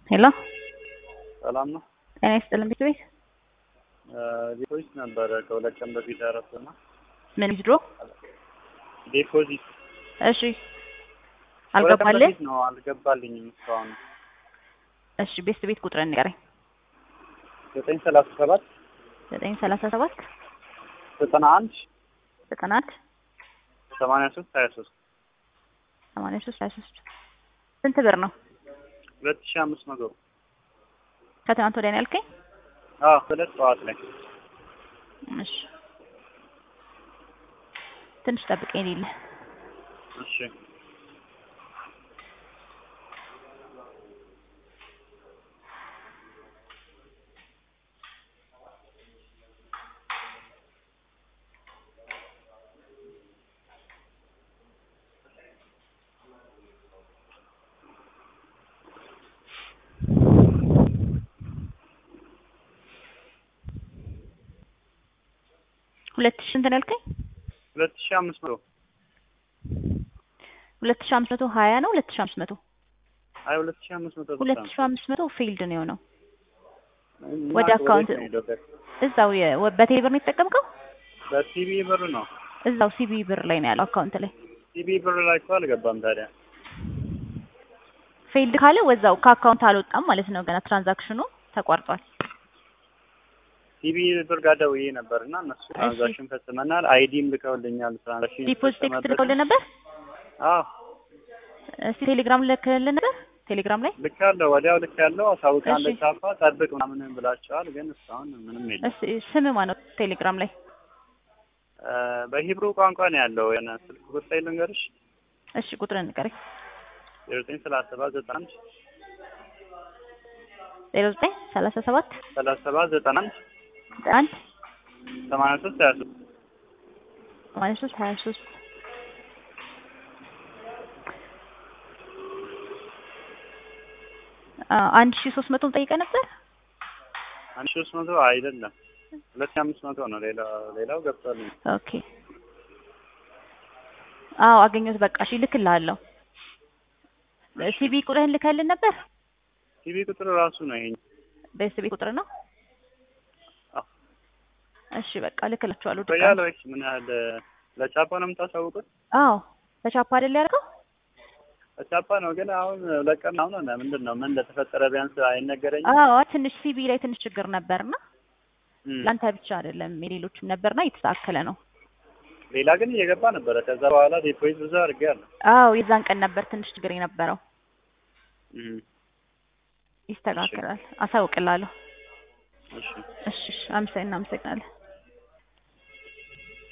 ሄሎ ሰላም ነው። ጤና ይስጥልን ቤት ቤት ዲፖዚት ነበረ ከሁለት ቀን በፊት ያረፍኩና ምን ዊዝድሮ? ዲፖዚት እሺ ከሁለት ቀን አልገባልህ? በፊት ነው አልገባልኝም እስካሁን። እሺ ቤት ቤት ቁጥርን ንገረኝ። ዘጠኝ ሰላሳ ሰባት ዘጠኝ ሰላሳ ሰባት ዘጠና አንድ ዘጠና አንድ ሰማንያ ሶስት ሀያ ሶስት ሰማንያ ሶስት ሀያ ሶስት ስንት ብር ነው? ሁለት ሺህ አምስት መቶ ከትናንት ወዲያ ነው ያልከኝ? አዎ ሁለት ጠዋት ላይ እሺ ትንሽ ጠብቀኝ ሌለ እሺ ሁለት ሺህ ስንት ነው ያልከኝ? ሁለት ሺህ አምስት መቶ ሁለት ሺህ አምስት መቶ ሀያ ነው ሁለት ሺህ አምስት መቶ አይ ሁለት ሺህ አምስት መቶ ብቻ ሁለት ነው። ሺህ አምስት መቶ ፊልድ ነው የሆነው እና ወደ አካውንት ወዴት ነው የሄደው? እዛው የ- ወ- በቴሌ ብር ነው የተጠቀምከው? በሲቢ ብር ነው። እዛው ሲቢ ብር ላይ ነው ያለው አካውንት ላይ ሲቢ ብር ላይ እኮ አልገባም ታዲያ። ፌልድ ካለ ወዛው ከአካውንት አልወጣም ማለት ነው። ገና ትራንዛክሽኑ ተቋርጧል። ሲቢ ብር ጋር ደውዬ ነበር እና እነሱ ትራንዛክሽን ፈጽመናል፣ አይዲም ልከውልኛል። ትራንዛክሽን ዲፖዚት ቴክስት የተፈጸመበት- ልከውልህ ነበር? አዎ እስቲ ቴሌግራም ልክልህ ነበር? ቴሌግራም ላይ ልክ ያለው ወዲያው ልክ ያለው አሳውቃለሁ። እሺ። ቻፓ ጠብቅ ምናምን ብላቸዋል፣ ግን እስካሁን ምንም የለም። እስ ስም ማነው ቴሌግራም ላይ? እ በሂብሩ ቋንቋ ነው ያለው። የሆነ ስልክ ቁጥር ልንገርሽ፣ እሺ ቁጥርን ንገረኝ። ዘጠኝ ሰላሳ ሰባት ዘጠና አንድ ዜሮ ዘጠኝ ሰላሳ ሰባት ሰላሳ ሰባት ዘጠና አንድ ዘጠና አንድ ሰማንያ ሶስት ሀያ ሶስት ሰማንያ ሶስት ሀያ ሶስት አንድ ሺ ሶስት መቶ ጠይቀህ ነበር? አንድ ሺህ ሶስት መቶ አይደለም ሁለት ሺህ አምስት መቶ ነው። ሌላ ሌላው ገብቷልኝ። ኦኬ አዎ አገኘሁት። በቃ እሺ ልክልሃለሁ። ሲቢ ቁጥርህን ልከህልን ነበር? ሲቢ ቁጥር ራሱ ነው ይሄ። በኤስቢ ቁጥር ነው? አዎ። እሺ በቃ ልክላችኋለሁ። ቆያለ ድጋሚ ወይስ ምን ያህል ለቻፓ ነው የምታሳውቁት? አዎ በቻፓ አይደል ያደርገው? ለቻፓ ነው ግን አሁን ሁለት ቀን አሁን ሆነ። ምንድን ነው ምን እንደተፈጠረ ቢያንስ አይነገረኝም? አዎ ትንሽ ሲቢ ላይ ትንሽ ችግር ነበርና እም። ለአንተ ብቻ አይደለም የሌሎችም ነበርና እየተስተካከለ ነው። ሌላ ግን እየገባ ነበረ። ከዛ በኋላ ዲፖዚት ብዙ አድርጌያለሁ። አዎ የዛን ቀን ነበር ትንሽ ችግር የነበረው። እም። ይስተካከላል። አሳውቅላለሁ። እሺ እሺ እሺ፣ አመሰግናለሁ።